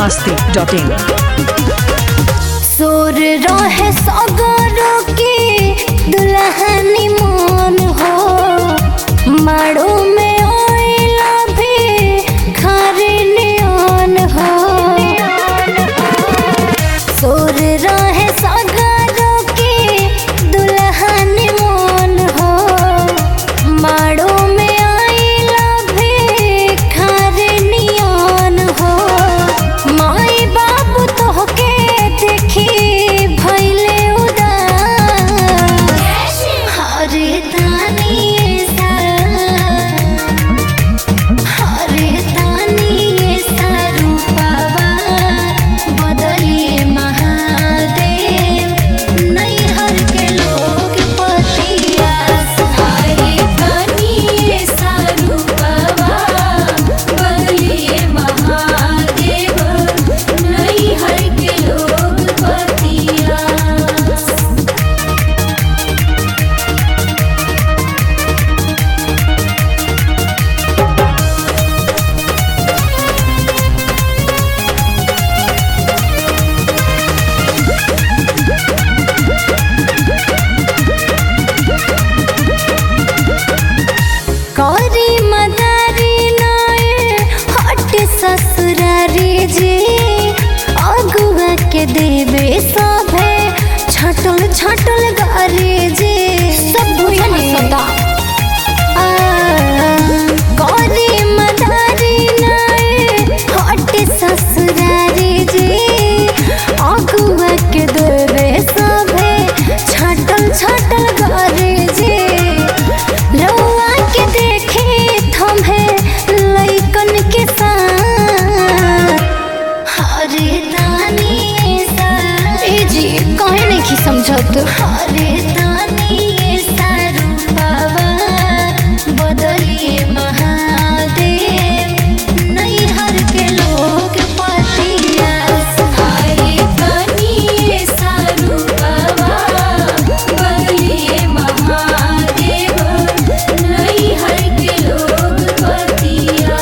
masti.in सोर रहे सगरो के दुल्हनी मन हो माड़ो में ओइला भी खारे नियन हो सोर रहे सगरो के दुल्हनी मन हो माड़ो में आइला भी खारे नियन हो माई बाबू तोहके देखी भइले उदास हरे तानी सा हरे तानी सा रूपवा बदली महादेव नैहर के लोग पतिया हरे तानी सा रूपवा बदली महादेव नैहर के लोग पतिया करी मदारी नाय हट ससुरारी जे अगुआ के देवे सभे छटल छटल गारे जे सब भुइने सदा करी मदारी नाय हट ससुरारी जे अगुआ के देवे सभे छटल छटल गारे जे रउआ के देखे थम्हे लइकन के साथ हरे दानी सा ए जी कहे नहीं की समझत हरे दानी सा रूपवा बदली महादेव नैहर के लोग पतिया हरे दानी सा रूपवा बदली महादेव नैहर के लोग पतिया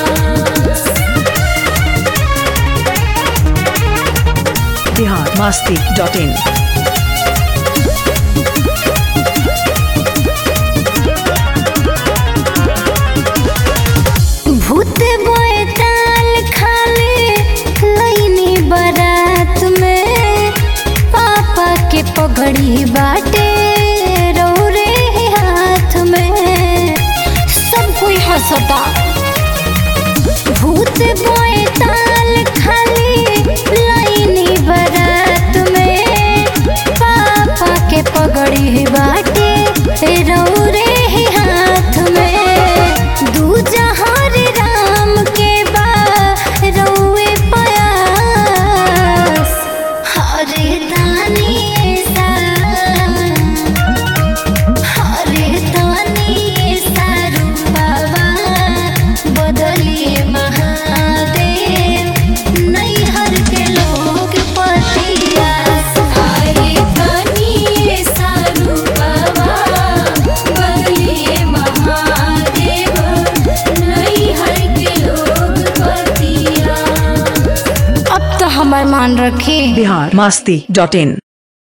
Bihar masti.in भूत बोएताल खाले लईनी बारात में पापा के पगड़ी बाटे रौरे हाथ में सब कोई हंसता भूत बोएताल खाले लईनी बारात में पापा के पगड़ी बाटे रौरे हाथ में दू जहार राम के बा रौए पयास हरे दानी सा हरे दानी सा रूपवा बदली महादेव नैहर के लोग पतिया हरे दानी सा रूपवा बदली महादेव नैहर के लोग पतिया अब तो हमार मान रखे Bihar masti.in